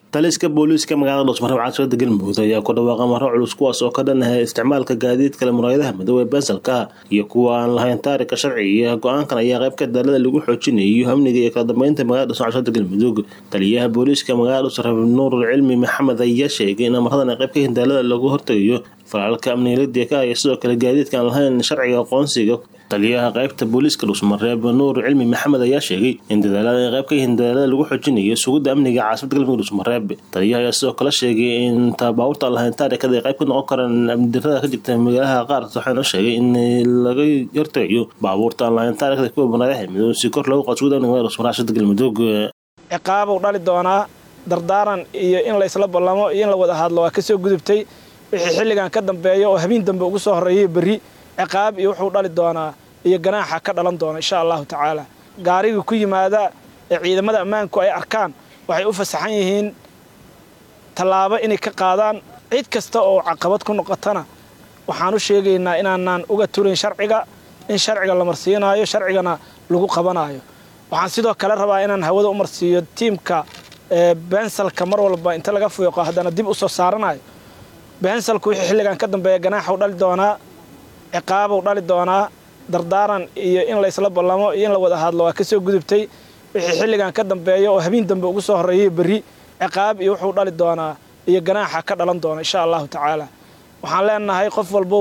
taliska booliiska magaalada dhuusmareeb caasimada galmudug ayaa ku dhawaaqa maro culus kuwaas oo ka dhanahaya isticmaalka gaadiidka le muraayadaha madow ee bensalka iyo kuwa aan lahayn taarika sharciga go-aankan ayaa qayb ka daalada lagu xoojinayo amniga iyo kala dambeynta magaalada dhuusmareeb caasimada galmudug taliyaha booliiska magaalada dhuusmareeb nuur cilmi maxamed ayaa sheegay in amaradan ay qayb ka yihiin daalada lagu hortagayo falaalka amniga ladika iyo sidoo kale gaadiidka aan lahayn sharciga aqoonsiga taliyaha qaybta booliiska dhuusmareeb nuur cilmi maxamed ayaa sheegay in dadaalada ay qayb ka yihiin dadaalada lagu xoojinayo sugidda amniga caasimada galmudug dhuusmareeb taliyaha ayaa sidoo kale sheegay in baabuurta aan lahayn taarikada ay qayb ka noqon karaan amnidarada ka jirta magaalaha qaar waxaana sheegay in laga hortagayo baabuurta aan lahayn taarikada kuwa muraadaha madow si kor loogu qaado sugidda amniga magaalada dhuusmareeb caasimada galmudug ciqaabuu dhali doonaa dardaaran iyo in laysla ballamo iyo in la wada hadlo waa kasoo gudubtay wixii xilligan ka dambeeya oo habeen dambe ugu soo horreeyay berri ciqaab iyo wuxuu dhali doonaa iyo ganaaxa ka dhalan doona insha allahu tacaala gaarigii ku yimaada ee ciidamada ammaanku ay arkaan waxay u fasaxan yihiin tallaabo inay ka qaadaan cid kasta oo caqabad ku noqotana waxaan u sheegaynaa inaanaan uga turayn sharciga in sharciga la marsiinaayo sharcigana lagu qabanaayo waxaan sidoo kale rabaa inaan hawada u marsiiyo tiimka bensalka mar walba inta laga fiiqo haddana dib u soo saaranayo bensalku wixii xilligan ka dambeeya ganaaxuu dhali doonaa ciqaabuu dhali doonaa dardaaran iyo in laysla ballamo iyo in la wada hadlo waa kasoo gudubtay wixii xilligan ka dambeeya oo habeen dambe ugu soo horreeyay berri ciqaab iyo wuxuu dhali doonaa iyo ganaaxa ka dhalan doona insha allahu tacaala waxaan leenahay qof walbow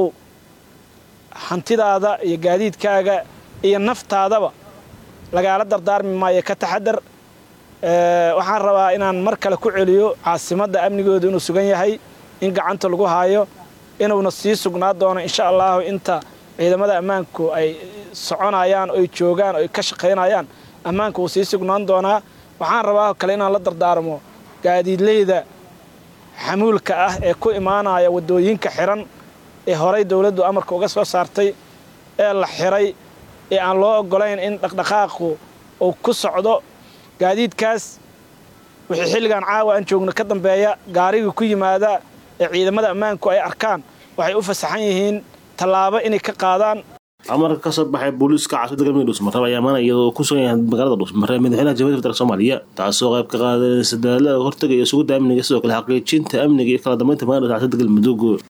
hantidaada iyo gaadiidkaaga iyo naftaadaba lagaala dardaarmi maayo ka taxadar waxaan rabaa inaan mar kale ku celiyo caasimadda amnigooda inuu sugan yahay in gacanta lagu haayo inuuna sii sugnaa doono insha allahu inta ciidamada ammaanku ay soconayaan oy joogaan oy ka shaqaynayaan ammaanku wuu sii sugnaan doonaa waxaan rabaa kale inaan la dardaarmo gaadiidleyda xamuulka ah ee ku imaanaya waddooyinka xiran ee horay dowladdu amarka uga soo saartay ee la xiray ee aan loo oggolayn in dhaqdhaqaaqu uu ku socdo gaadiidkaas wixii xilligan caawa aan joogno ka dambeeya gaarigii ku yimaada ee ciidamada ammaanku ay arkaan waxay u fasaxan yihiin tallaabo inay ka qaadaan amarka ka soo baxay booliiska caasimada galmudug dhuusmareeb ayaa maana iyadoo ku sugan yahay magaalada dhuusmareeb madaxweynaha jamhuuriyadda federaalk soomaaliya taasoo qayb ka qaadanaysa dadaalada hortagaya sugidda amniga sidoo kale xaqiijinta amniga iyo kala dambeynta magaalada caasimada galmudug